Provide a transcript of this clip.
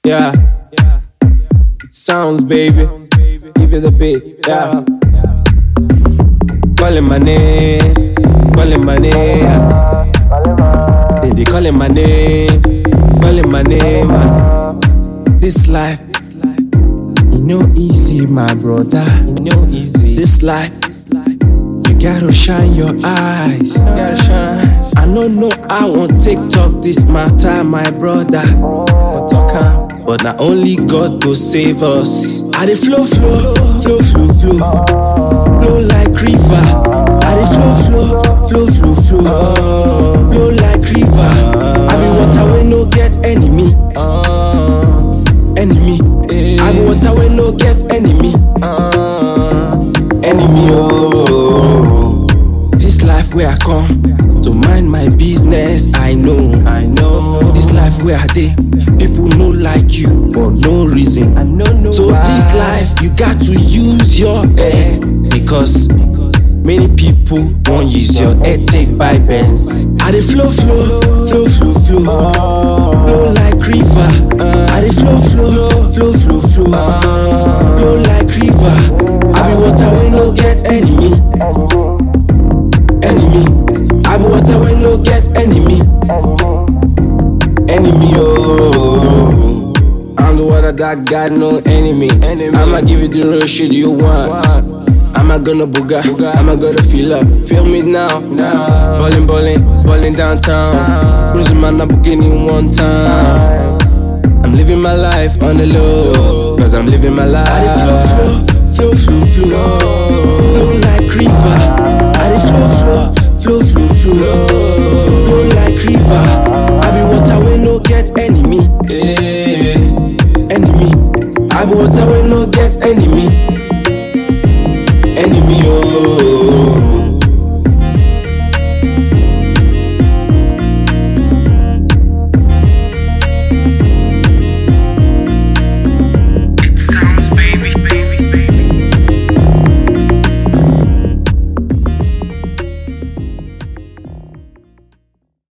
Yeah. It sounds, baby. Give it a bit. Yeah. Calling my name. Calling my name. They be calling my name. Calling my name. ah. This life. You know easy, my brother. You know easy. This life. You gotta shine your eyes. You gotta shine. I don't know I won't TikTok this matter, my brother. Talk am, But not only God go save us. I dey flow, flow, flow, flow, flow, flow like river. I dey flow, flow, flow, flow, flow, flow like river. I be water wey no get enemy, enemy. I be water wey no get enemy, enemy. Oh, this life where I come to mind my business. I know, I know. This life where I dey, people no like you for no reason. I know, no. So this life you got to use your head because. Many people won't use your head, take by bends. I dey flow, flow, flow, flow, flow, flow like river. I dey flow, flow, flow, flow, flow, flow like river. I be water wey no get enemy, enemy. I be water wey no get enemy, enemy. Oh, I'm the water that got no enemy. I'ma give you the real shit you want. I'ma gonna booga, I'ma gonna feel up, feel me now. Ballin', ballin', ballin' downtown. Cruising my Lamborghini one time. I'm living my life on the low, cause I'm living my life. I dey flow, flow, flow, flow, flow, flow like river. I dey flow, flow, flow, flow, flow, flow like river. I be water wey no get enemy, enemy. I be water wey no get enemy.